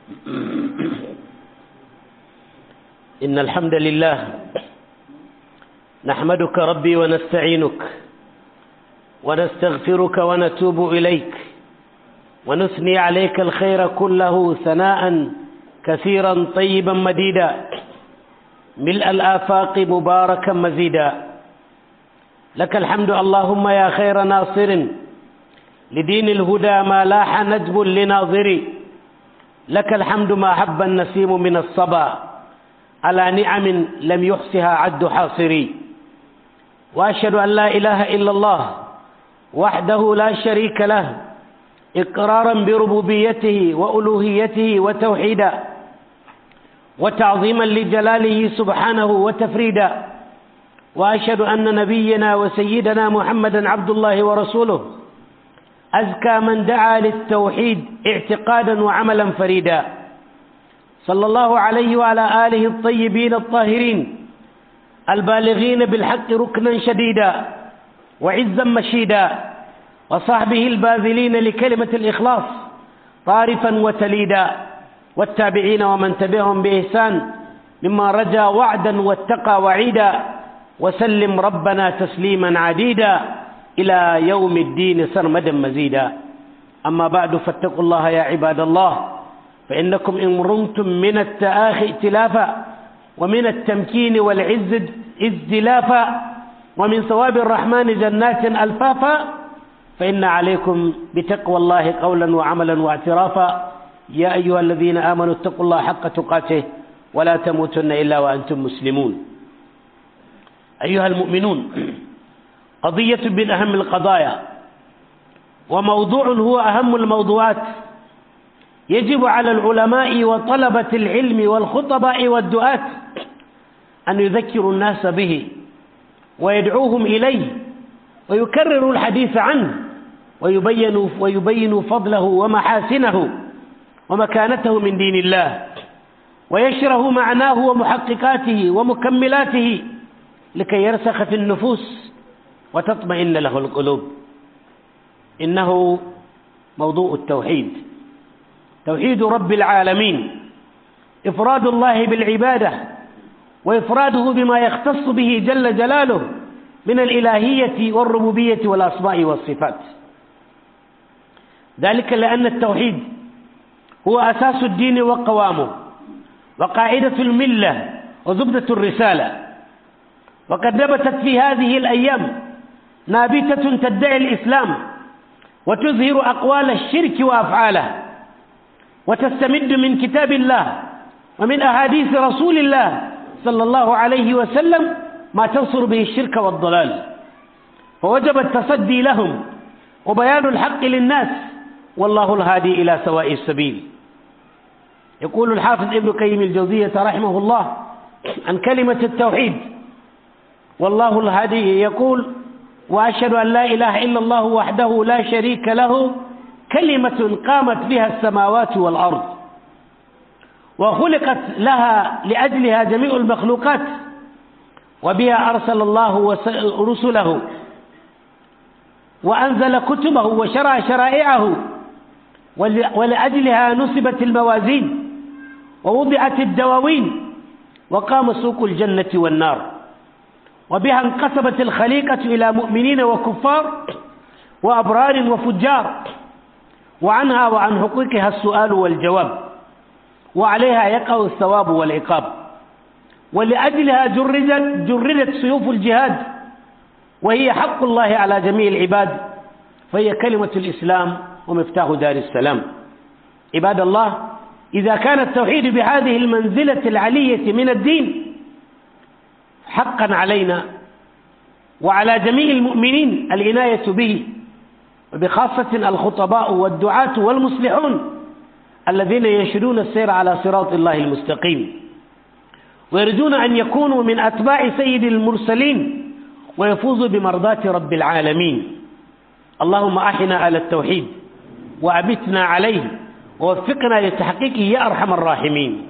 إن الحمد لله نحمدك ربي ونستعينك ونستغفرك ونتوب إليك ونثني عليك الخير كله ثناء كثيرا طيبا مديدا ملء الآفاق مباركا مزيدا لك الحمد اللهم يا خير ناصر لدين الهدى ما لاح ندب لناظري لك الحمد ما حب النسيم من الصبا على نعم لم يحصها عد حاصري وأشهد أن لا إله إلا الله وحده لا شريك له إقرارا بربوبيته وألوهيته وتوحيدا وتعظيما لجلاله سبحانه وتفريدا وأشهد أن نبينا وسيدنا محمدا عبد الله ورسوله أزكى من دعا للتوحيد اعتقادا وعملا فريدا صلى الله عليه وعلى آله الطيبين الطاهرين البالغين بالحق ركنا شديدا وعزا مشيدا وصحبه الباذلين لكلمة الإخلاص طارفا وتليدا والتابعين ومن تبعهم بإحسان مما رجا وعدا واتقى وعيدا وسلم ربنا تسليما عديدا إلى يوم الدين سرمدا مزيدا أما بعد فاتقوا الله يا عباد الله فإنكم إن رمتم من التآخي ائتلافا ومن التمكين والعز ازدلافا ومن ثواب الرحمن جنات ألفافا فإن عليكم بتقوى الله قولا وعملا واعترافا يا أيها الذين آمنوا اتقوا الله حق تقاته ولا تموتن إلا وأنتم مسلمون أيها المؤمنون قضية من أهم القضايا وموضوع هو أهم الموضوعات يجب على العلماء وطلبة العلم والخطباء والدعاة أن يذكروا الناس به ويدعوهم إليه ويكرروا الحديث عنه ويبينوا, ويبينوا فضله ومحاسنه ومكانته من دين الله ويشره معناه ومحققاته ومكملاته لكي يرسخ في النفوس وتطمئن له القلوب إنه موضوع التوحيد توحيد رب العالمين إفراد الله بالعبادة وإفراده بما يختص به جل جلاله من الإلهية والربوبية والأسماء والصفات ذلك لأن التوحيد هو أساس الدين وقوامه وقاعدة الملة وزبدة الرسالة وقد نبتت في هذه الأيام نابتة تدعي الإسلام وتظهر أقوال الشرك وأفعاله وتستمد من كتاب الله ومن أحاديث رسول الله صلى الله عليه وسلم ما تنصر به الشرك والضلال فوجب التصدي لهم وبيان الحق للناس والله الهادي إلى سواء السبيل يقول الحافظ ابن قيم الجوزية رحمه الله عن كلمة التوحيد والله الهادي يقول وأشهد أن لا إله إلا الله وحده لا شريك له كلمة قامت بها السماوات والأرض وخلقت لها لأجلها جميع المخلوقات وبها أرسل الله رسله وأنزل كتبه وشرع شرائعه ولأجلها نصبت الموازين ووضعت الدواوين وقام سوق الجنة والنار وبها انقسمت الخليقة إلى مؤمنين وكفار وأبرار وفجار وعنها وعن حقوقها السؤال والجواب وعليها يقع الثواب والعقاب ولأجلها جردت, جردت سيوف الجهاد وهي حق الله على جميع العباد فهي كلمة الإسلام ومفتاح دار السلام عباد الله إذا كان التوحيد بهذه المنزلة العلية من الدين حقا علينا وعلى جميع المؤمنين العناية به وبخاصة الخطباء والدعاة والمصلحون الذين ينشدون السير على صراط الله المستقيم ويرجون أن يكونوا من أتباع سيد المرسلين ويفوزوا بمرضاة رب العالمين اللهم أحنا على التوحيد وأبتنا عليه ووفقنا لتحقيقه يا أرحم الراحمين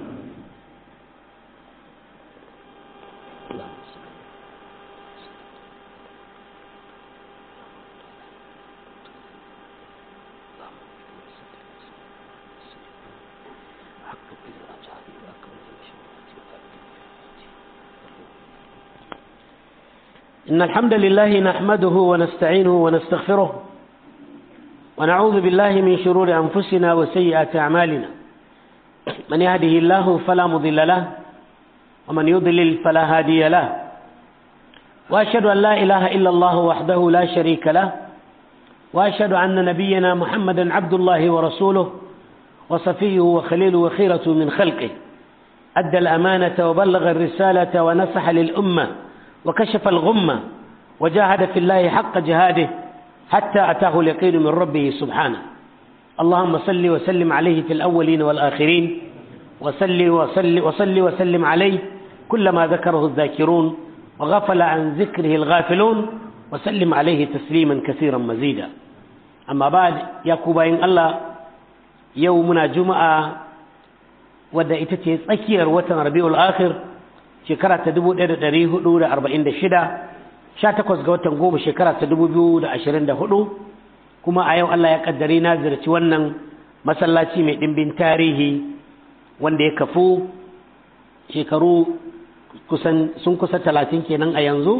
إن الحمد لله نحمده ونستعينه ونستغفره ونعوذ بالله من شرور أنفسنا وسيئات أعمالنا من يهده الله فلا مضل له ومن يضلل فلا هادي له وأشهد أن لا إله إلا الله وحده لا شريك له وأشهد أن نبينا محمدا عبد الله ورسوله وصفيه وخليله وخيرة من خلقه أدى الأمانة وبلغ الرسالة ونصح للأمة وكشف الغمة وجاهد في الله حق جهاده حتى أتاه اليقين من ربه سبحانه اللهم صل وسلم عليه في الأولين والآخرين وصل وصل وصل وسلم عليه كلما ذكره الذاكرون وغفل عن ذكره الغافلون وسلم عليه تسليما كثيرا مزيدا أما بعد يا كوباين الله يومنا جمعة wadda ita ce tsakiyar watan rabi'ul akhir shekara ta 1446 18 ga watan goma shekara ta 2024 kuma a yau Allah ya kaddare na zirci wannan masallaci mai dimbin tarihi wanda ya kafu shekaru kusan sun kusa talatin kenan a yanzu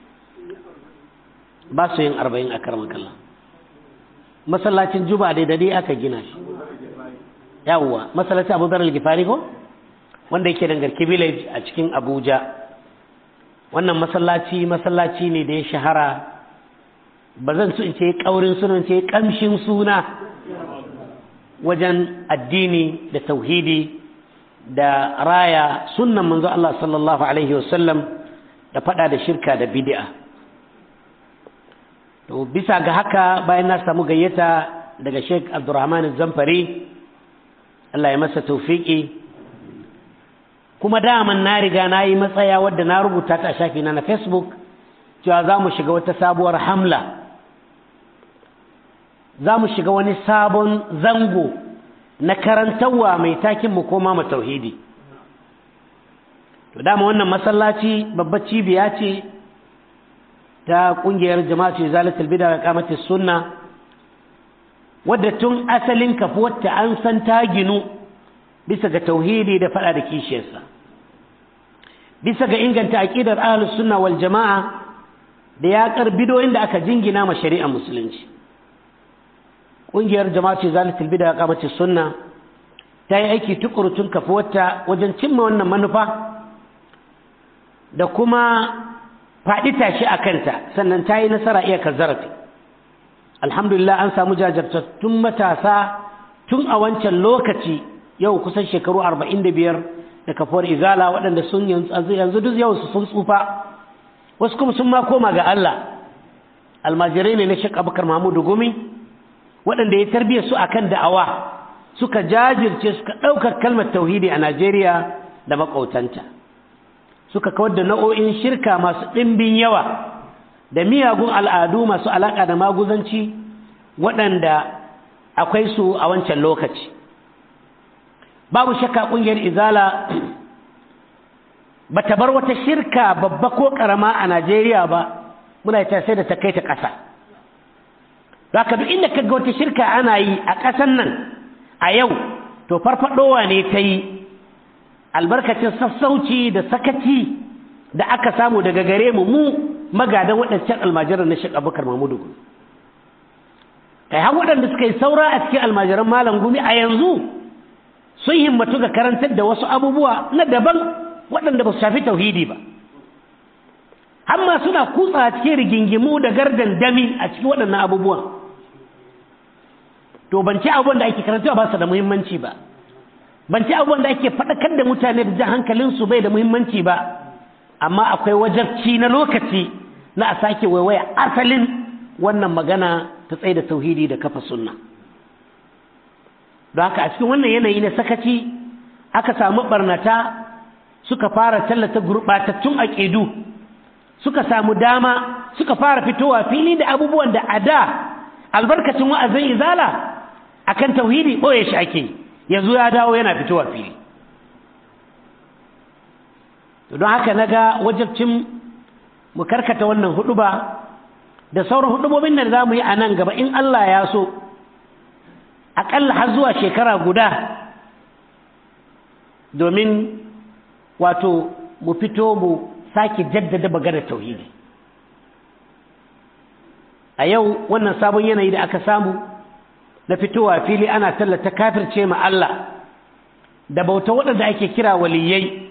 ba su yin arba'in a karmakalla masallacin juba da dade aka gina shi yawwa masallacin abu zarar gifari ko wanda yake dangarki village a cikin abuja wannan masallaci masallaci ne da ya shahara ba zan su in ce kaurin sunan ce kamshin suna wajen addini da tauhidi da raya sunnan manzo Allah sallallahu alaihi wasallam da fada da shirka da bid'a to bisa ga haka bayan na samu gayyata daga Sheikh Abdulrahman Zamfari Allah ya masa taufiki kuma daman na riga na yi matsaya wadda na rubuta ta a shafi na na facebook cewa za mu shiga wata sabuwar hamla za mu shiga wani sabon zango na karantarwa mai takin mu koma mu tauhidi to dama wannan masallaci babbar cibiya ce ta kungiyar jama'atu zalatul bid'a wa qamatis sunna wadda tun asalin kafuwarta an san ta ginu bisa ga tauhidi da fada da kishiyarsa bisa ga inganta aqidar ahlus sunna wal jama'a da yaƙar bidoyin da aka jingina ma shari'a musulunci ƙungiyar jama'atu zalatul bid'a qamati sunna ta yi aiki tukuru tun kafuwarta wajen cimma wannan manufa da kuma faɗi tashi a kanta sannan ta yi nasara iya zarafi alhamdulillah an samu jajirtattun matasa tun a wancan lokaci yau kusan shekaru arba'in da biyar da kafuwar izala waɗanda sun yanzu duk yau su sun tsufa wasu kuma sun ma koma ga Allah almajirai ne na shek abubakar mahmudu gumi waɗanda ya tarbiya su akan da'awa suka jajirce suka ɗaukar kalmar tauhidi a najeriya da maƙautanta suka kawar da nau'o'in shirka masu ɗimbin yawa da miyagun al'adu masu alaƙa da maguzanci waɗanda akwai su a wancan lokaci babu shakka ƙungiyar izala ba ta bar wata shirka babba ko ƙarama a najeriya ba muna ta sai da ta kai ta ƙasa ka duk inda kaga wata shirka ana yi a ƙasan nan a yau to farfadowa ne ta yi albarkacin sassauci da sakaci da aka samu daga gare mu mu magadan waɗancan almajiran na Sheikh Abubakar Mahmudu Gumi kai har waɗanda suka yi saura a cikin almajiran Malam Gumi a yanzu sun himmatu ga karantar da wasu abubuwa na daban waɗanda ba su shafi tauhidi ba amma suna kutsa cikin rigingimu da gardan dami a cikin waɗannan abubuwan to ban ci abubuwan da ake karantawa ba su da muhimmanci ba ban ci abubuwan da ake faɗakar da mutane da jan hankalinsu bai da muhimmanci ba amma akwai wajabci na lokaci na a sake waiwaya asalin wannan magana ta tsaye da tauhidi da kafa sunna don haka a cikin wannan yanayi na sakaci aka samu barnata suka fara tallata gurɓatattun aƙidu suka samu dama suka fara fitowa fili da abubuwan da a da albarkacin wa'azin izala akan tauhidi ɓoye shi ake yanzu ya dawo yana fitowa fili don haka na ga wajabcin mu karkata wannan huduba da sauran hudubobin da za mu yi a nan gaba in Allah ya so aƙalla har zuwa shekara guda domin wato mu fito mu sake jaddada maganar tauhidi a yau wannan sabon yanayi da aka samu na fitowa fili ana tallata kafirce ma Allah da bauta waɗanda ake kira waliyai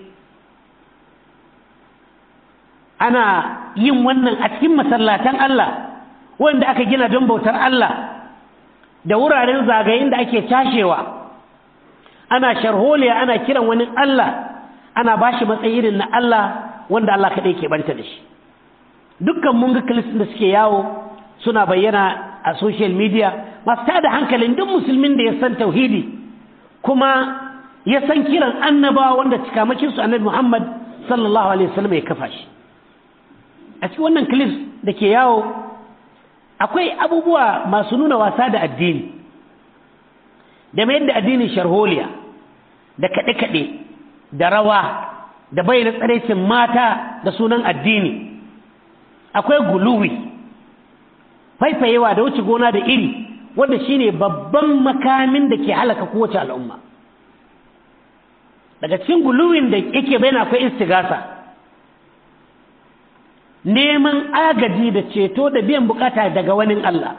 ana yin wannan a cikin masallatan Allah wanda aka gina don bautar Allah da wuraren zagayen da ake tashewa ana sharholiya ana kiran wani Allah ana bashi matsayi irin na Allah wanda Allah kaɗai ke banta da shi dukkan mun ga kilistin da suke yawo suna bayyana a social media masu tada hankalin duk musulmin da ya san tauhidi kuma ya san kiran annabawa wanda cikamakin su annabi Muhammad sallallahu alaihi wasallam ya kafa shi a cikin wannan clips da ke yawo akwai abubuwa masu nuna wasa da addini da mai yadda addinin sharholiya da kaɗe-kaɗe da rawa da bayyana tsaraicin mata da sunan addini akwai guluwi faifayewa da wuce gona da iri wanda shine babban makamin da ke halaka kowace al'umma daga cikin guluwin da yake bayyana akwai istigasa neman agaji da ceto da biyan bukata daga wani Allah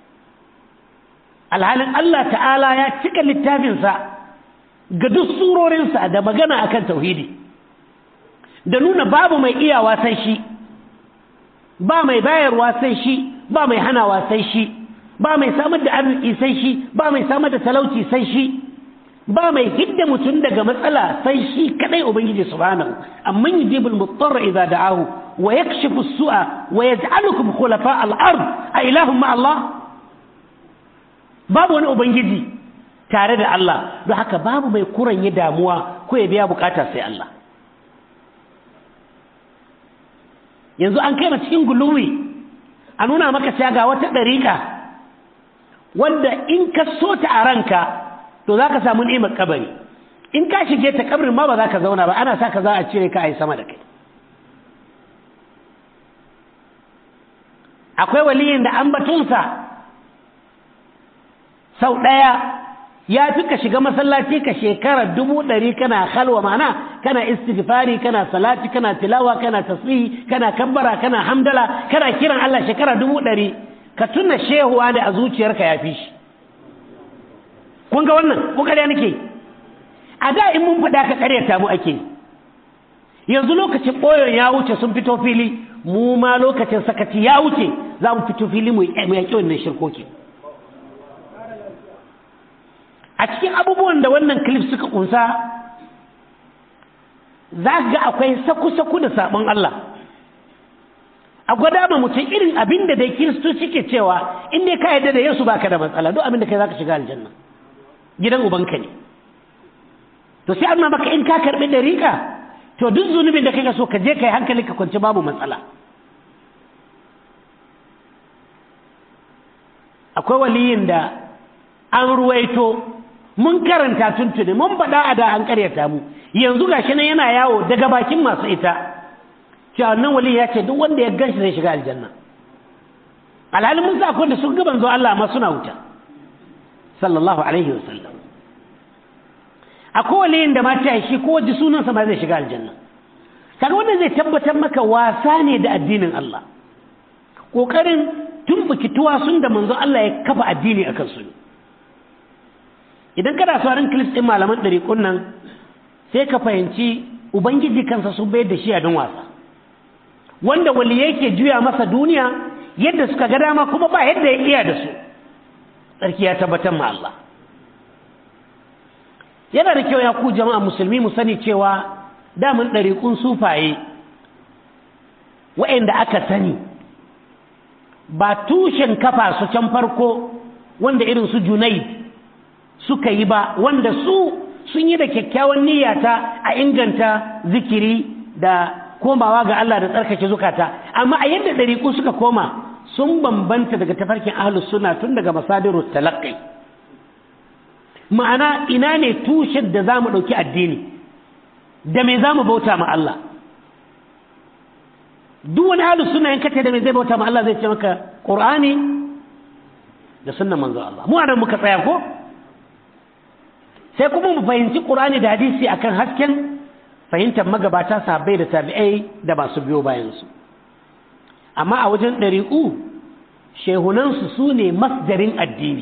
alhalin Allah ta'ala ya cika littafinsa ga duk surorinsa da magana akan tauhidi da nuna babu mai iyawa sai shi ba mai bayarwa sai shi ba mai hanawa sai shi ba mai samar da arziki sai shi ba mai samar da talauci sai shi ba mai hidda mutum daga matsala sai shi kadai ubangiji subhanahu amman yujibul muttarra idza da'ahu wa yakshifu as-su'a wa yaj'alukum khulafa al-ard a ilahum ma Allah babu wani ubangiji tare da Allah don haka babu mai kuranye damuwa ko ya biya bukata sai Allah yanzu an kai cikin guluwi a nuna maka cewa ga wata ɗariƙa wanda in ka so ta a ranka to za ka samu ni'imar kabari in ka shige ta kabarin ma ba za ka zauna ba ana sa ka za a cire ka a yi sama da kai akwai waliyin da an batunsa sau ɗaya ya fi ka shiga masallaci ka shekara dubu ɗari kana halwa mana kana istighfari kana salati kana tilawa kana tasbihi kana kabbara kana hamdala kana kiran Allah shekara dubu ɗari ka tuna shehuwa da a zuciyarka ya fi shi kun ga wannan ko ƙarya nake a da in mun faɗa ka ƙaryata mu ake yanzu lokacin ɓoyon ya wuce sun fito fili mu ma lokacin sakaci ya wuce za mu fito fili mu yaƙi wannan shirkoki a cikin abubuwan da wannan clip suka kunsa za ga akwai saku-saku da sabon Allah a gwada ma mutum irin abin da dai kiristoci ke cewa in dai ka yarda da yesu baka da matsala duk abin da kai za ka shiga aljanna gidan ubanka ne to sai an maka in ka karɓi dariƙa to duk zunubin da kai so ka je kai hankali ka kwanci babu matsala akwai waliyin da an ruwaito mun karanta tuntuni mun faɗa a da an ƙaryata mu yanzu gashi nan yana yawo daga bakin masu ita cewa nan wali ya ce duk wanda ya ganshi zai shiga aljanna alhalin mun sa da sun gaban zo Allah ma suna wuta sallallahu alaihi wa sallam akwai waliyin da ma ta shi ko waje sunansa ma zai shiga aljanna kaga wanda zai tabbatar maka wasa ne da addinin Allah kokarin tumbuki tuwasun da manzo Allah ya kafa addini akan su ne idan kana sauran kilis ɗin malaman ɗariƙun nan sai ka fahimci ubangiji kansa sun bayar da shi a don wasa wanda wali yake juya masa duniya yadda suka ga dama kuma ba yadda ya iya da su tsarki ya tabbatar ma Allah yana da kyau ya ku jama'a musulmi mu sani cewa damun ɗariƙun sufaye wa'anda aka sani ba tushen kafa su can farko wanda irin su junaid suka yi ba wanda su sun yi da kyakkyawan niyyata a inganta zikiri da komawa ga Allah da tsarkake zukata amma a yadda ɗariƙu suka koma sun bambanta daga tafarkin ahlus suna tun daga masadiru talaqqi ma'ana ina ne tushen da za mu ɗauki addini da me za mu bauta ma Allah duk wani ahlus suna yanka da me zai bauta ma Allah zai ce maka Qur'ani da sunnan manzo Allah mu anan muka tsaya ko sai kuma mu fahimci ƙur'ani da hadisi akan hasken fahimtar magabata sahabbai da tabi'ai da masu biyo bayansu amma a wajen ɗariƙu shehunansu su ne masdarin addini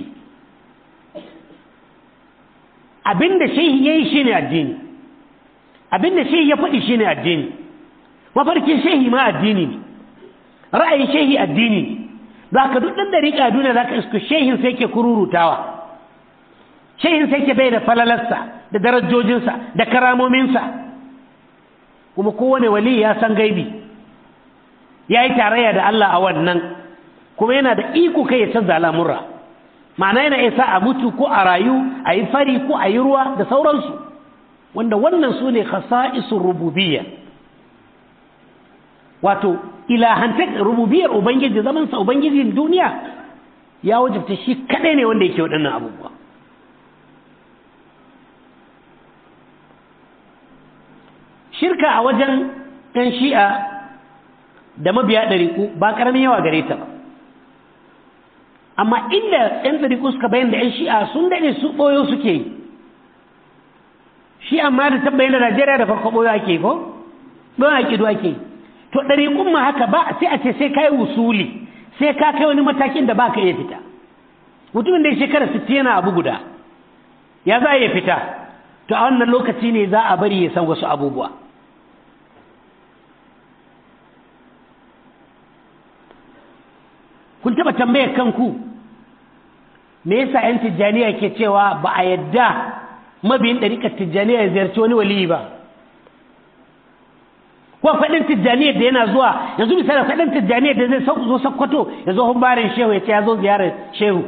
abinda shehi ya yi shi ne addini abinda shehi ya faɗi shi ne addini mafarkin shehi ma addini ne ra'ayin shehi addini ne za ka duk ɗan dariƙa duniya za ka iska shehin sai ke kururutawa shehin sai ke bai da falalarsa da darajojinsa da karamominsa kuma kowane wali ya san gaibi ya yi tarayya da Allah a wannan kuma yana da iko kai ya canza al'amurra ma'ana yana isa a mutu ko a rayu a yi fari ko a yi ruwa da sauransu wanda wannan su ne khasa'isun rububiyya wato ilahantar rububiyar ubangiji zamansa ubangijin duniya ya wajabta shi kadai ne wanda yake waɗannan abubuwa shirka a wajen ɗan shi'a da mabiya ɗariƙu ba ƙaramin yawa gare ta ba amma inda ‘yan ɗariƙu suka bayan da ‘yan shi'a sun daɗe su ɓoyo suke yi shi amma da tabbayin da najeriya da farko ɓoyo ake ko ɓoyo ake ake yi to ɗariƙun ma haka ba sai a ce sai ka yi wusuli sai ka kai wani matakin da ba ka iya fita mutumin da ya shekara sittin yana abu guda ya za a iya fita to a wannan lokaci ne za a bari ya san wasu abubuwa kun taɓa tambayar kanku me yasa 'yan tijjaniya ke cewa ba a yadda mabiyin ɗariƙar tijjaniya ya ziyarci wani waliyi ba ko faɗin tijjaniyar da yana zuwa yanzu misali faɗin tijjaniyar da zai zo sakkwato ya zo humbarin shehu ya ce ya zo ziyarar shehu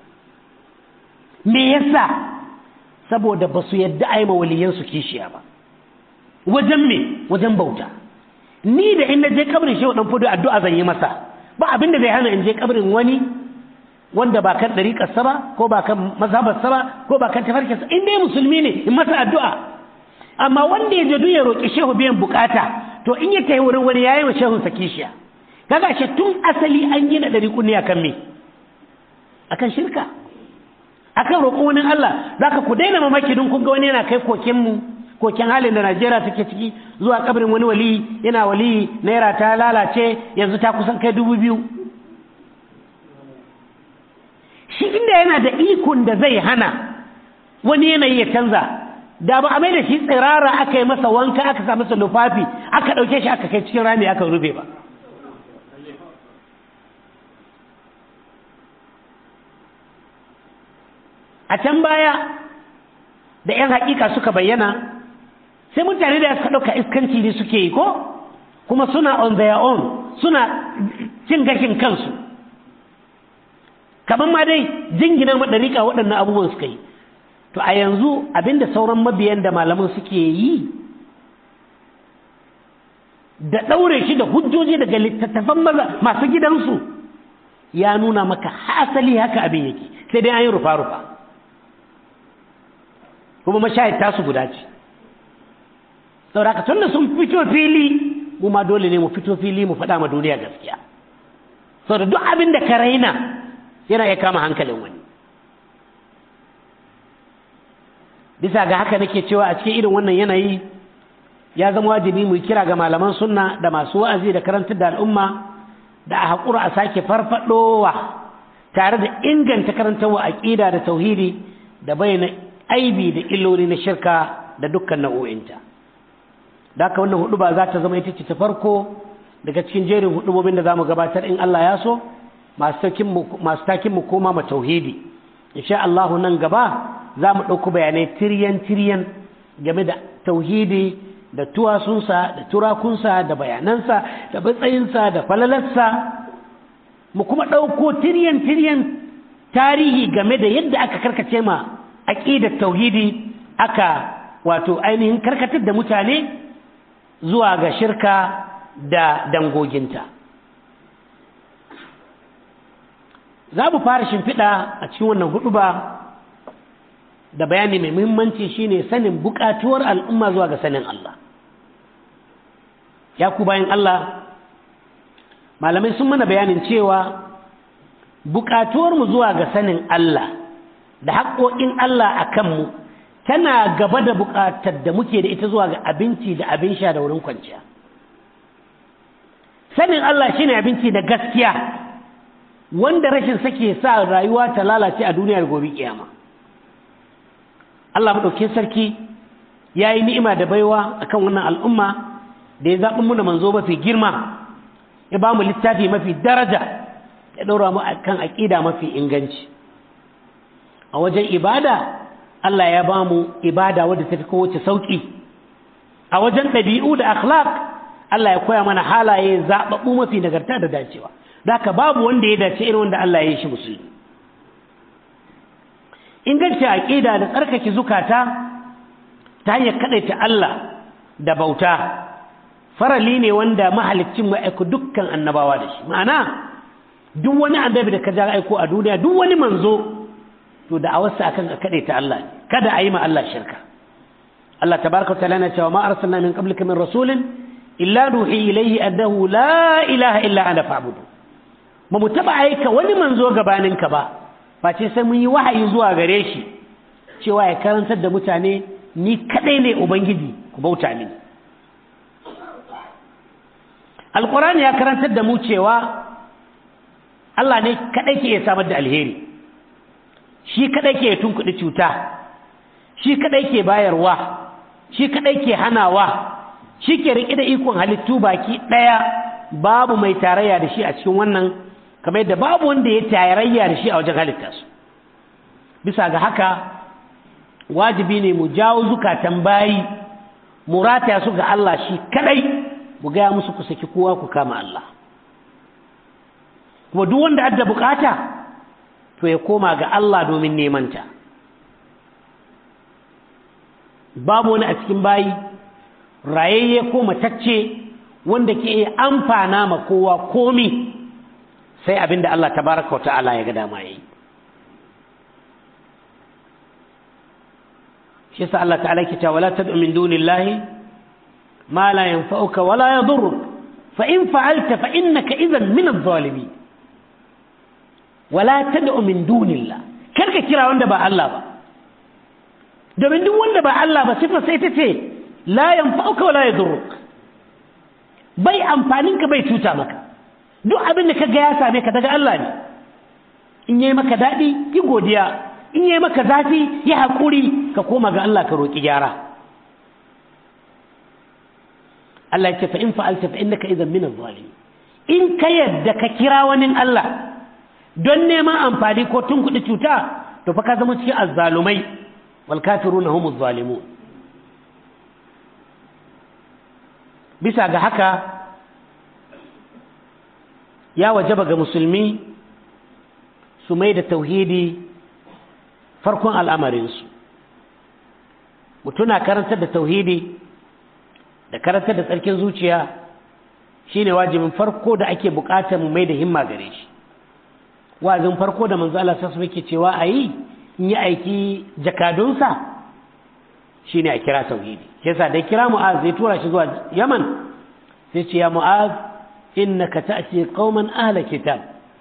me yasa saboda ba su yadda a yi mawaliyansu kishiya ba wajen me wajen bauta ni da in na je kabrin shehu ɗan fudu addu'a zan yi masa ba abin da zai hana in je kabrin wani wanda ba kan ɗariƙarsa ba ko ba kan mazhabarsa ba ko ba kan tafarkinsa in dai musulmi ne in masa addu'a amma wanda ya je ya roƙi shehu biyan bukata to in ya tayi wurin wani yayi wa shehun sa kishiya kaga shi tun asali an gina dari kunni akan me akan shirka akan roƙon wani Allah zaka ku daina mamaki dun kun ga wani yana kai koken mu koken halin da Najeriya take ciki zuwa kabarin wani wali yana wali naira ta lalace yanzu ta kusan kai dubu biyu shi inda yana da ikon da zai hana wani yanayi ya canza da ba a mai da shi tsirara aka yi masa wanka aka sa masa lufafi aka ɗauke shi aka kai cikin rami aka rube ba a can baya da 'yan hakika suka bayyana sai mutane da suka ɗauka iskanci ne suke yi ko kuma suna on their own suna cin gashin kansu kamar ma dai jingina maɗarika waɗannan abubuwan suka yi to a yanzu abinda sauran mabiyan da malaman suke yi da ɗaure shi da hujjoji daga littattafan masu gidansu ya nuna maka hasali haka abin yake sai dai an yi rufa-rufa kuma mashahid tasu guda ce saboda tun da sun fito fili mu ma dole ne mu fito fili mu faɗa ma duniya gaskiya saboda duk abin da ka raina yana iya kama hankalin wani bisa ga haka nake cewa a cikin irin wannan yanayi ya zama wajibi mu kira ga malaman sunna da masu wa'azi da karantar da al'umma da a haƙura a sake farfadowa tare da inganta karantarwa aƙida da tauhidi da bayyana aibi da illoli na shirka da dukkan nau'o'inta da haka wannan hudu ba za ta zama ita ce ta farko daga cikin jerin hudubobin da za mu gabatar in Allah ya so masu takin mu koma ma tauhidi insha Allah nan gaba za mu ɗauku bayanai tiryan-tiryan game da tauhidi da tuwasunsa da turakunsa da bayanansa da matsayinsa da falalarsa mu kuma ɗauko tiryan-tiryan tarihi game da yadda aka karkace ma aƙidar tauhidi aka wato ainihin karkatar da mutane zuwa ga shirka da dangoginta za mu fara shimfiɗa a cikin wannan hudu ba da bayani mai muhimmanci shine sanin bukatuwar al'umma zuwa ga sanin Allah ya ku bayan Allah malamai sun mana bayanin cewa bukatuwarmu zuwa ga sanin Allah da haƙoƙin Allah a kanmu tana gaba da bukatar da muke da ita zuwa ga abinci da abin sha da wurin kwanciya sanin Allah shine abinci da gaskiya wanda rashin sake sa rayuwa ta lalace a duniyar gobe kiyama Allah maɗaukin sarki ya yi ni'ima da baiwa akan wannan al'umma da ya zaɓi muna manzo mafi girma ya ba mu littafi mafi daraja ya ɗaura mu kan aƙida mafi inganci a wajen ibada Allah ya ba mu ibada wadda ta fi kowace sauƙi a wajen ɗabi'u da akhlaq Allah ya koya mana halaye zaɓaɓɓu mafi nagarta da dacewa da babu wanda ya dace irin wanda Allah ya yi shi musulmi inganci aƙida da tsarkake zukata ta hanyar kaɗaita Allah da bauta farali ne wanda mahalicin mu aiko dukkan annabawa da shi ma'ana duk wani annabi da ka ja aiko a duniya duk wani manzo to da awarsa akan ka kaɗaita Allah kada a yi ma Allah shirka Allah tabaraka wa ta'ala na cewa ma arsalna min qablika min rasulin illa nuhi ilayhi annahu la ilaha illa ana fa'budu ba mu taɓa aika wani manzo gabaninka ba face sai mun yi wahayi zuwa gare shi cewa ya karantar da mutane ni kadai ne ubangiji ku bauta mini alkurani ya karantar da mu cewa Allah ne kadai ke iya samar da alheri shi kadai ke tunkuɗi cuta shi kadai ke bayarwa shi kadai ke hanawa shi ke riƙe da ikon halittu baki ɗaya babu mai tarayya da shi a cikin wannan kamar yadda babu wanda ya tarayya da shi a wajen halitta su bisa ga haka wajibi ne mu jawo zukatan bayi mu rataya su ga Allah shi kadai mu gaya musu ku saki kowa ku kama Allah kuma duk wanda adda bukata to ya koma ga Allah domin nemanta babu wani a cikin bayi rayayye ko matacce wanda ke iya amfana ma kowa komi sai abin da Allah tabaraka wa ta'ala ya ga dama yayi shi yasa Allah ta'ala ke cewa wala tad'u min dunillahi ma la yanfa'uka wala yadurruk fa in fa'alta fa innaka idhan min adh-dhalimin wala tad'u min dunillah karka kira wanda ba Allah ba domin duk wanda ba Allah ba sifa sai ta ce la yanfa'uka wala yadurruk bai amfaninka bai cuta maka duk abin da ka ga ya same ka daga Allah ne in yi maka daɗi yi godiya in yi maka zafi yi haƙuri ka koma ga Allah ka roƙi gyara Allah ya ce fa in fa'alta fa innaka idan min adh-dhalimin in ka yadda ka kira wani Allah don neman amfani ko tun kuɗi cuta to fa ka zama cikin azzalumai wal kafiruna humuz zalimun bisa ga haka ya wajaba ga musulmi su mai da tauhidi farkon al'amarinsu mutuna karantar da tauhidi da karantar da tsarkin zuciya shine wajibin farko da ake bukatar mu mai da himma gare shi wazin farko da manzo Allah sassu yake cewa a yi in yi aiki jakadunsa shine a kira tauhidi yasa da kira mu'az zai tura shi zuwa yaman sai ce ya mu'az إنك تأتي قوما أهل كتاب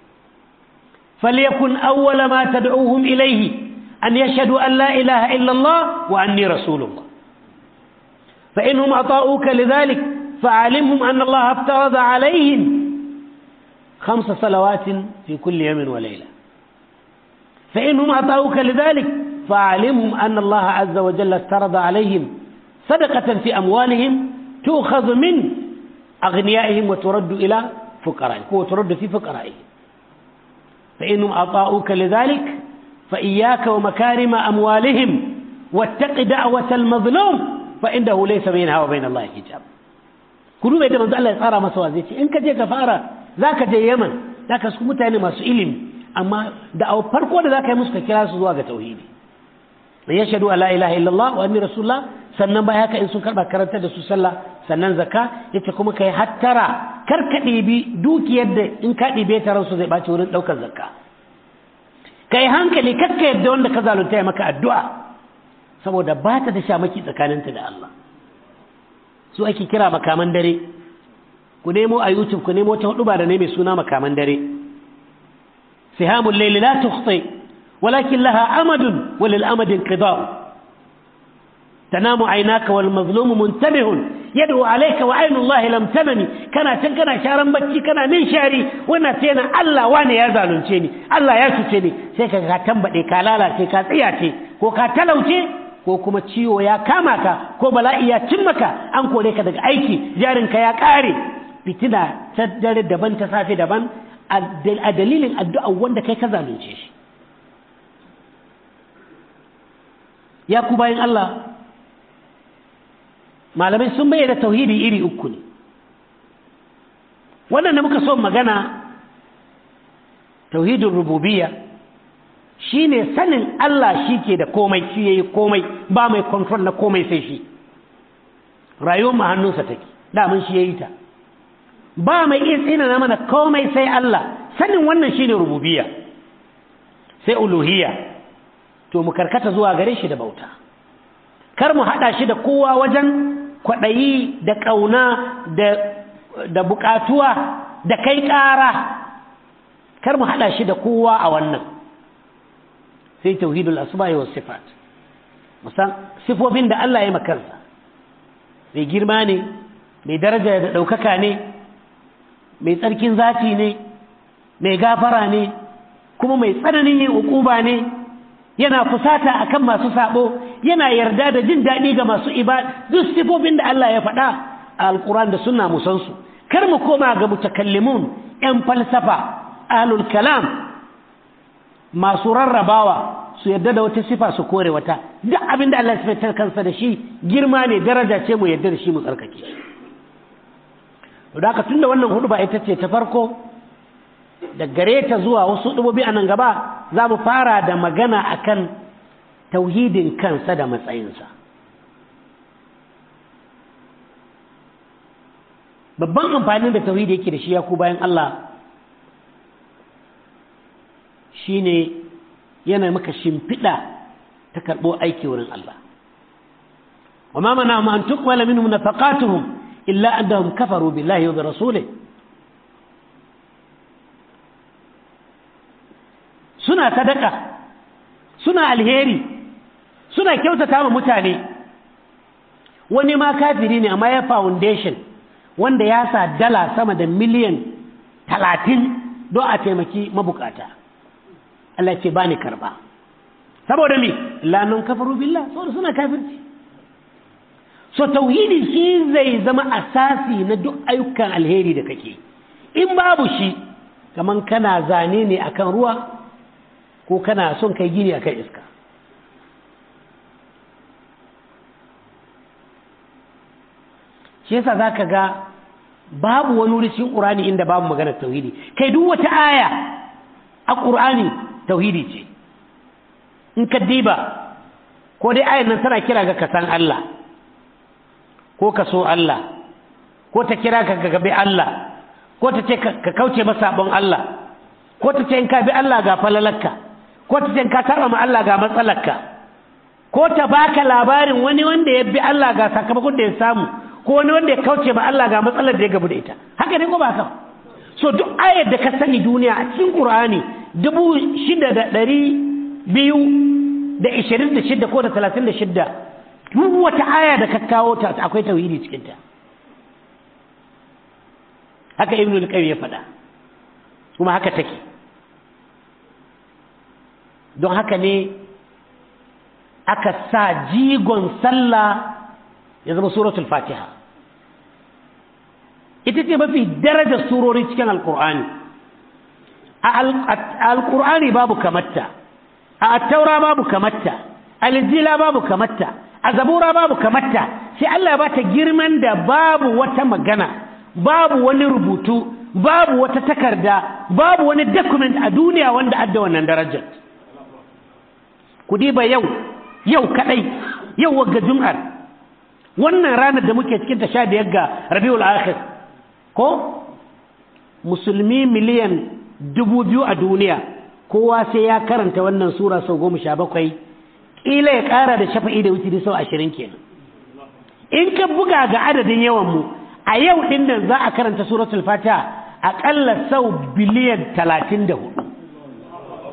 فليكن أول ما تدعوهم إليه أن يشهدوا أن لا إله إلا الله وأني رسول الله فإنهم أطاؤوك لذلك فعلمهم أن الله افترض عليهم خمس صلوات في كل يوم وليلة فإنهم أطاؤوك لذلك فعلمهم أن الله عز وجل افترض عليهم صدقة في أموالهم تؤخذ من أغنيائهم وترد إلى فقرائهم وترد في فقرائهم فإنهم أطاؤوك لذلك فإياك ومكارم أموالهم واتق دعوة المظلوم فإنه ليس بينها وبين الله حجاب كلوا بيت من الله يصار مسوا زي إنك جاي كفارة ذاك جاي يمن ذاك سكو متاني masu ilimi amma da a farko da zaka yi musu ka kira su zuwa ga tauhidi yashhadu an la ilaha illallah wa anni rasulullah sannan bai haka in sun karba karantar da su sallah sannan zakka yace kuma kai hattara kar ka ɗibi dukiyar da in ka ɗibe ta ransu zai ɓaci wurin ɗaukar zakka kai hankali kar ka yadda wanda ka zalunta ya maka addu'a saboda ba ta da shamaki tsakaninta da Allah su ake kira makaman dare ku nemo a youtube ku nemo ta hudu ba da ne mai suna makaman dare sihamul layli la tukhti walakin laha amadun walil amadin qida'u تنام عيناك والمظلوم منتبه yad'u alayka wa aynullahi lam tamani kana can kana sharan bacci kana min shari wannan sai na Allah wane ya zalunce ni Allah ya cuce ni sai ka ka tambade ka lalace ka tsiyace ko ka talauce ko kuma ciwo ya kama ka ko bala'i ya cin maka an kore ka daga aiki jarinka ya kare fitina ta dare daban ta safe daban a dalilin addu'a wanda kai ka zalunce shi ya ku bayan Allah malamai sun bayyana tauhidi iri uku ne wannan da muka so magana tauhidin rububiyya shine sanin Allah shi ke da komai shi yayi komai ba mai control na komai sai shi rayuwar mu hannunsa take daman shi yayi ta ba mai iya tsina na mana komai sai Allah sanin wannan shine rububiyya sai uluhiyya to mu karkata zuwa gare shi da bauta kar mu hada shi da kowa wajen kwaɗayi da ƙauna da da buƙatuwa da kai ƙara kar mu hada shi da kowa a wannan sai tauhidul asma'i was sifat musan sifofin da Allah ya makansa mai girma ne mai daraja da ɗaukaka ne mai tsarkin zati ne mai gafara ne kuma mai tsananin yin ukuba ne yana fusata akan masu sabo yana yarda da jin daɗi ga masu ibada duk sifofin da Allah ya faɗa a alquran da sunna mu san su kar mu koma ga mutakallimun yan falsafa ahlul kalam masu rarrabawa su yarda da wata sifa su kore wata duk abin da Allah ya sifatar kansa da shi girma ne daraja ce mu yarda da shi mu tsarkake shi da haka tunda wannan hudu ba ita ce ta farko da gare ta zuwa wasu dubobi a nan gaba za mu fara da magana akan tauhidin kansa da matsayinsa babban amfanin da tauhidi yake da shi ya ku bayan Allah shine yana maka shimfiɗa ta karɓo aiki wurin Allah wa ma mana ma an tuqbala minhum nafaqatuhum illa annahum kafaru billahi wa bi rasulihi suna sadaka suna alheri suna kyautata wa mutane wani ma kafiri ne amma ya foundation wanda ya sa dala sama da miliyan talatin don a taimaki mabukata Allah ce ba ni karba saboda me lanun kafaru billah saboda suna kafirci so tauhidi shi zai zama asasi na duk ayyukan alheri da kake in babu shi kaman kana zane ne akan ruwa ko kana son kai gini akan iska shi yasa zaka ga babu wani wuri cikin Qur'ani inda babu magana tauhidi kai duk wata aya a Qur'ani tauhidi ce in ka diba ko dai ayan nan tana kira ga ka san Allah ko ka so Allah ko ta kira ka ga gabe Allah ko ta ce ka kauce masa sabon Allah ko ta ce in ka bi Allah ga falalarka ko ta ce in ka saba ma Allah ga matsalarka ko ta baka labarin wani wanda ya bi Allah ga sakamakon da ya samu ko wani wanda ya kauce ma Allah ga matsalar da ya gabu da ita haka ne ko ba haka so duk ayar da ka sani duniya a cikin Qur'ani dubu shida da ɗari biyu da ishirin da shida ko da talatin da shida duk wata aya da ka kawo ta akwai tauhidi cikin ta haka ibnu al-qayyim ya faɗa kuma haka take don haka ne aka sa jigon sallah ya zama suratul fatiha ita ce mafi darajar surori cikin alkur'ani a alkur'ani babu kamatta a attaura babu kamatta a lijila babu kamatta a zabura babu kamatta sai Allah ya bata girman da babu wata magana babu wani rubutu babu wata takarda babu wani document a duniya wanda adda wannan darajar ku diba yau yau kadai yau wagga jum'ar wannan ranar da muke cikin ta sha biyar ga rabiul akhir ko musulmi miliyan dubu biyu a duniya kowa sai ya karanta wannan sura sau goma sha bakwai ƙila ya ƙara da shafa'i da wuce sau ashirin kenan in ka buga ga adadin yawan mu a yau ɗin nan za a karanta suratul fatiha aƙalla sau biliyan talatin da hudu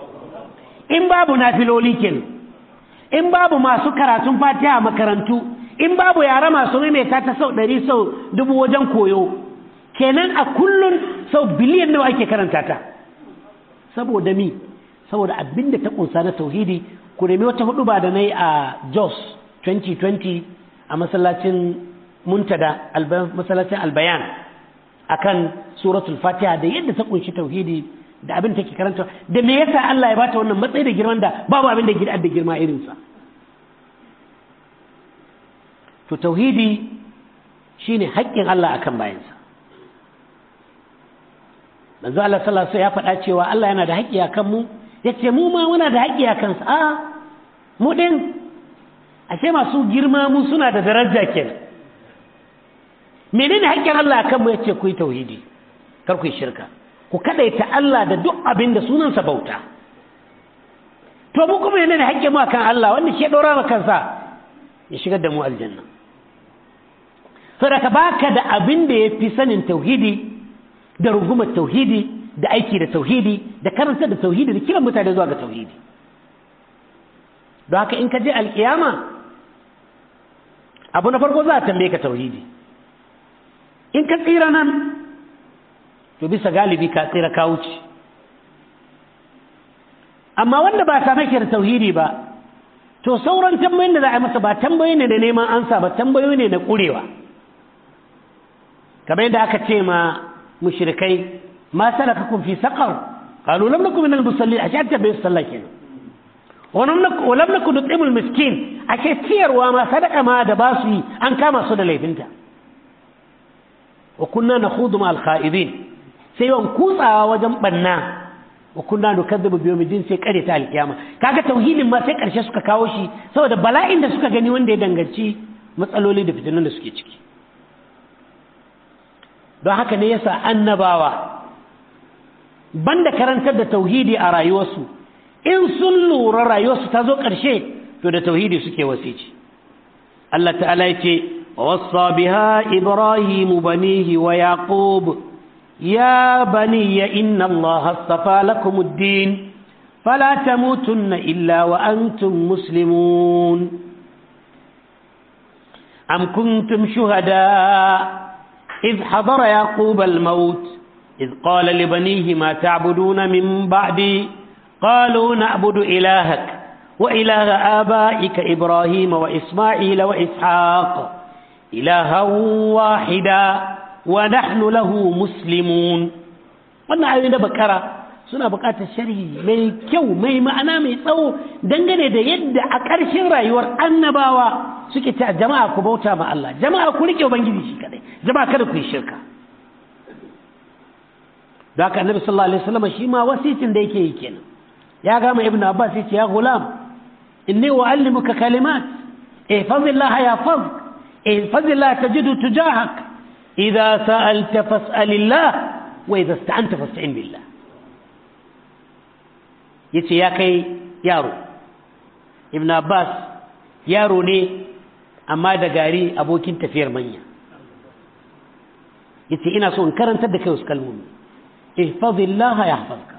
in babu nafiloli kenan in babu masu karatun fatiha makarantu in babu yara masu maimaita ta sau ɗari sau dubu wajen koyo kenan a kullun sau biliyan nawa ake karanta ta saboda mi saboda abin da ta kunsa na tauhidi ku nemi wata hudu ba da na yi a jos 2020 a masallacin muntada masallacin albayan akan suratul fatiha da yadda ta kunshi tauhidi da abin take karanta da me yasa Allah ya bata wannan matsayi da girman da babu abin da da girma irinsa to tauhidi shine haƙƙin Allah akan bayansa manzo Allah sallallahu alaihi ya faɗa cewa Allah yana da haƙƙi akan mu yace mu ma muna da haƙƙi akan sa a mu din ashe masu girma mu suna da daraja kenan menene haƙƙin Allah akan mu yace ku yi tauhidi kar ku yi shirka ku kadaita Allah da duk abin da sunansa bauta to mu kuma menene haƙƙin mu akan Allah wanda shi ya dora maka kansa ya shigar da mu aljanna saboda ka baka da abin da yafi sanin tauhidi da rungumar tauhidi da aiki da tauhidi da karanta da tauhidi da kiran mutane zuwa ga tauhidi don haka in ka je alkiyama abu na farko za a tambaye ka tauhidi in ka tsira nan to bisa galibi ka tsira ka wuce amma wanda ba same shi da tauhidi ba to sauran tambayoyin da za a yi masa ba tambayoyi ne da neman ansa ba tambayoyi ne na ƙurewa kamar yadda aka ce ma mushrikai ma salakakum fi saqar qalu lam nakum min al-musallin ashe ta bai sallah kenan wa lam nakum nut'imul miskin ashe ciyarwa ma sadaka ma da ba su yi an kama su da laifinta wa kunna nakhudu ma al-kha'idin sai yawan kutsawa wajen banna wa kunna nukazzibu bi yawmiddin sai kare ta alkiyama kaga tauhidin ma sai karshe suka kawo shi saboda bala'in da suka gani wanda ya danganci matsaloli da fitinan da suke ciki don haka ne yasa annabawa banda karantar da tauhidi a rayuwarsu in sun lura rayuwarsu ta zo ƙarshe to da tauhidi suke wasici Allah ta'ala ya ce ووصى بها إبراهيم بنيه ويعقوب يا بني إن الله اصطفى لكم الدين فلا تموتن إلا وأنتم مسلمون أم كنتم شهداء إذ حضر يعقوب الموت إذ قال لبنيه ما تعبدون من بعدي قالوا نعبد إلهك وإله آبائك إبراهيم وإسماعيل وإسحاق إلها واحدا ونحن له مسلمون wannan ayoyi na bakara suna buƙatar sharhi mai kyau mai ma'ana mai tsawo dangane da yadda a ƙarshen rayuwar annabawa suke ta jama'a ku bauta ma Allah jama'a ku rike ubangiji shi kadai jama'a kada ku yi shirka da haka annabi sallallahu alaihi wasallam shi ma wasicin da yake yi kenan ya gama ibnu abbas yace ya gulam inni uallimuka kalimat ihfazillah yahfazuk ihfazillah tajidu tujahak idza sa'alta fas'alillah wa idza ista'anta fasta'in billah yace ya kai yaro ibnu abbas yaro ne amma da gari abokin tafiyar manya yace ina so in karantar da kai wasu kalmomi ihfazillah yahfazka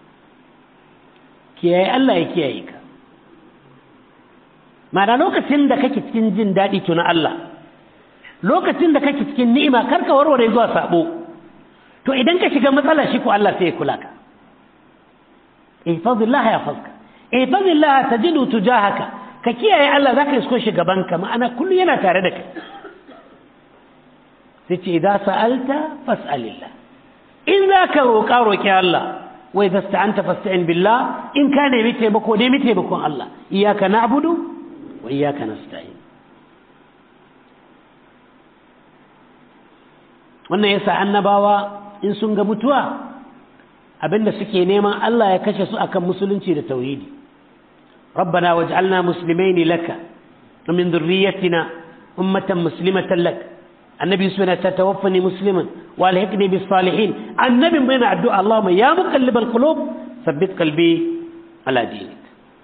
kiyaye Allah ya kiyaye ka ma'ana lokacin da kake cikin jin daɗi tuna Allah lokacin da kake cikin ni'ima karka warware zuwa sabo to idan ka shiga matsala shi ko Allah sai ya kula ka ihfazillah yahfazka ihfazillah tajidu tujahaka ka kiyaye Allah zaka isko shi gaban ka ma'ana kullu yana tare da kai sai ce idan sa'alta fas'alillah in zaka roƙa roƙi Allah wai zasta'anta fasta'in billah in ka nemi taimako nemi taimakon Allah iyyaka na'budu wa iyyaka nasta'in wannan yasa annabawa in sun ga mutuwa abinda suke neman Allah ya kashe su akan musulunci da tauhidi ربنا واجعلنا مسلمين لك ومن ذريتنا أمة مسلمة لك النبي سبحانه تتوفني مسلما والحقني بالصالحين النبي بين الدعاء اللهم يا مقلب القلوب ثبت قلبي على دينك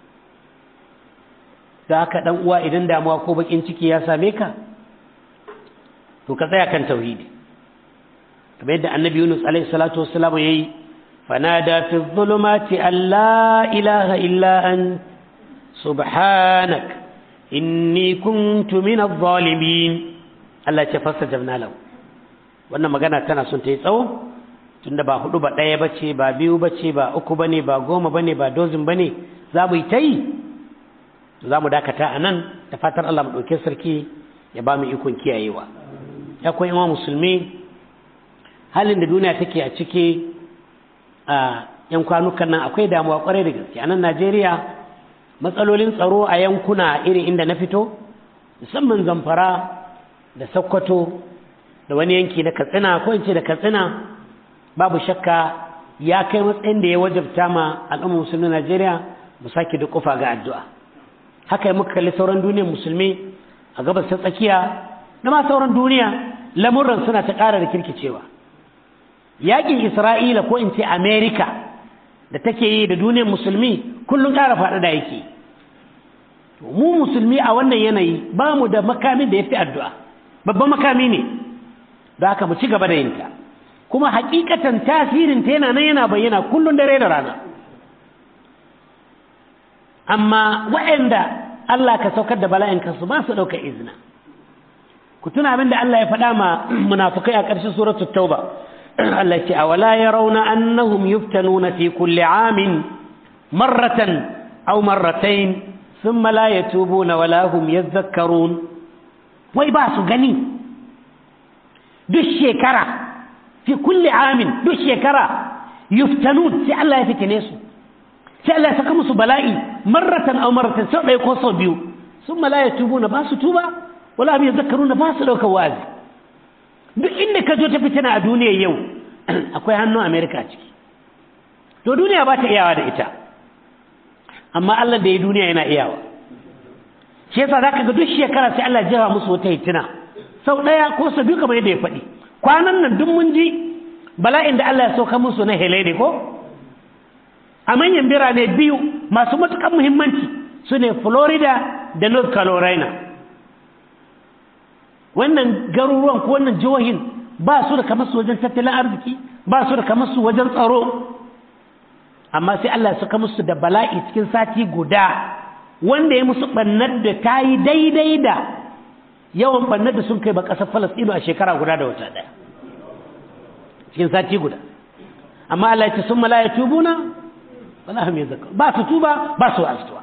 da haka dan uwa idan damuwa ko bakin ciki ya same ka to ka tsaya kan tauhidi kamar yadda annabi Yunus alaihi salatu wassalam yayi fanada fi dhulumati an la ilaha illa ant subhanak inni kuntu min adh-dhalimin Allah ce fastajabna lahu wannan magana tana son ta yi tsawo tunda ba hudu ba ɗaya bace ba biyu bace ba uku bane ba goma bane ba dozin bane za mu yi ta yi za mu dakata a nan da fatar Allah mu ɗauke sarki ya ba mu ikon kiyayewa ya kuwa yawan musulmi halin da duniya take a ciki a yan kwanukan nan akwai damuwa kwarai da gaske a nan Najeriya matsalolin tsaro a yankuna irin inda na fito musamman zamfara da sokoto da wani yanki na katsina ko in ce da katsina babu shakka ya kai matsayin da ya wajabta ma al'ummar musulmi najeriya mu sake da kufa ga addu'a haka yi muka kalli sauran duniyar musulmi a gabas ta tsakiya da ma sauran duniya lamurran suna ta ƙara da kirkicewa yaƙin isra'ila ko in ce amerika da take yi da duniyar musulmi kullum ƙara faɗaɗa yake mu musulmi a wannan yanayi ba mu da makamin da ya fi addu'a babban makami ne da haka mu ci gaba da yinta kuma hakikatan tasirin ta yana nan yana bayyana kullun dare da rana amma waɗanda Allah ka saukar da bala'in kansu ba su ɗauka izina ku tuna abin da Allah ya faɗa ma munafukai a ƙarshen suratul tauba Allah ya ce awala yarawna annahum yuftanuna fi kulli amin marratan aw marratayn thumma la yatubuna wala hum yadhakkarun wai ba su gani duk shekara fi kulli amin duk shekara yuftanun sai Allah ya fitine su sai Allah ya saka musu bala'i marratan aw marratan sau ɗaya ko sau biyu sun la yatubuna ba su tuba wala hum yadhakkaruna ba su ɗaukar wazi duk inda ka zo ta fitina a duniya yau akwai hannun Amerika a ciki to duniya ba ta iyawa da ita amma Allah da ya duniya yana iyawa shi yasa zaka ga duk shekara sai Allah jefa musu wata hitina sau ɗaya ko sau biyu kamar yadda ya faɗi kwanan nan duk mun ji bala'in da Allah ya sauka musu na helene ko a manyan birane biyu masu matuƙar muhimmanci su ne Florida da North Carolina wannan garuruwan ko wannan jihohin ba su da kamar su wajen tattalin arziki ba su da kamar su wajen tsaro amma sai Allah ya saka musu da bala'i cikin sati guda wanda ya musu ɓannar da ta yi daidai da yawan ɓannar da sun kai ba ƙasar falastino a shekara guda da wata ɗaya cikin sati guda amma Allah ya ce sun mala ya tubuna wala hum yazakkarun ba su tuba ba su astuwa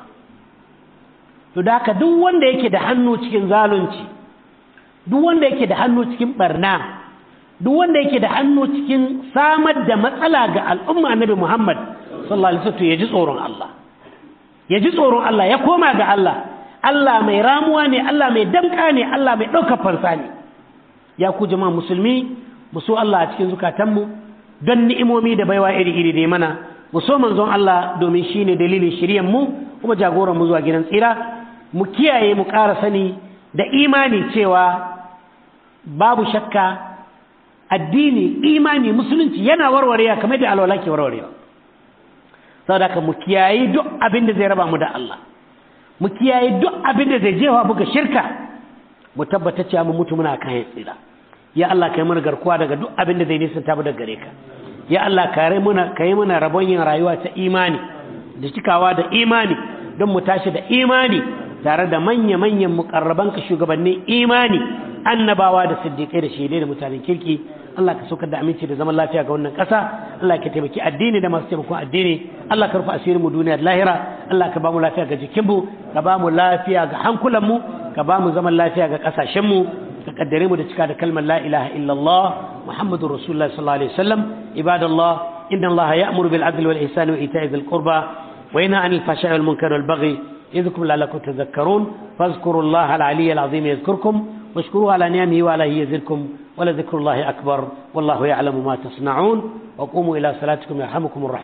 to da haka duk wanda yake da hannu cikin zalunci duk wanda yake da hannu cikin barna duk wanda yake da hannu cikin samar da matsala ga al'umma annabi Muhammad sallallahu alaihi wasallam ya ji tsoron Allah ya ji tsoron Allah ya koma ga Allah Allah mai ramuwa ne Allah mai damka ne Allah mai ɗaukar fansa ne ya ku jama'a musulmi mu so Allah a cikin zukatanmu don ni'imomi da baiwa iri-iri da mana mu so manzon Allah domin shi ne dalilin shiryan mu kuma jagoran mu zuwa gidan tsira mu kiyaye mu ƙara sani da imani cewa babu shakka addini imani musulunci yana warwarewa kamar da alwala ke warwarewa saboda ka mu kiyaye duk abin da zai raba mu da Allah mu kiyaye duk abin da zai jefa buga shirka mu tabbata cewa mu mutu muna kan tsira ya Allah kai mana garkuwa daga duk abin da zai nisanta mu daga gare ka ya Allah kare muna kai mana rabon yin rayuwa ta imani da cikawa da imani don mu tashi da imani tare da manya-manyan mukarraban ka shugabannin imani annabawa da siddiƙai da shaidai da mutanen kirki Allah ka saukar da aminci da zaman lafiya ga wannan ƙasa Allah ka taimaki addini da masu taimakon addini Allah ka rufe asirin mu duniya da lahira Allah ka ba mu lafiya ga jikinmu ka ba mu lafiya ga hankulanmu ka ba mu zaman lafiya ga ƙasashenmu ka kaddare mu da cika da kalmar la ilaha illallah muhammadur rasulullah sallallahu alaihi wasallam ibadallah inna allaha ya'muru bil adli wal ihsani wa ita'i dhil qurba wa yanha 'anil fahsha'i wal munkari wal baghi يذكركم لعلكم تذكرون فاذكروا الله العلي العظيم يذكركم واشكروه على نعمه وعليه يزدكم ولذكر الله أكبر والله يعلم ما تصنعون وقوموا إلى صلاتكم يرحمكم الرحمن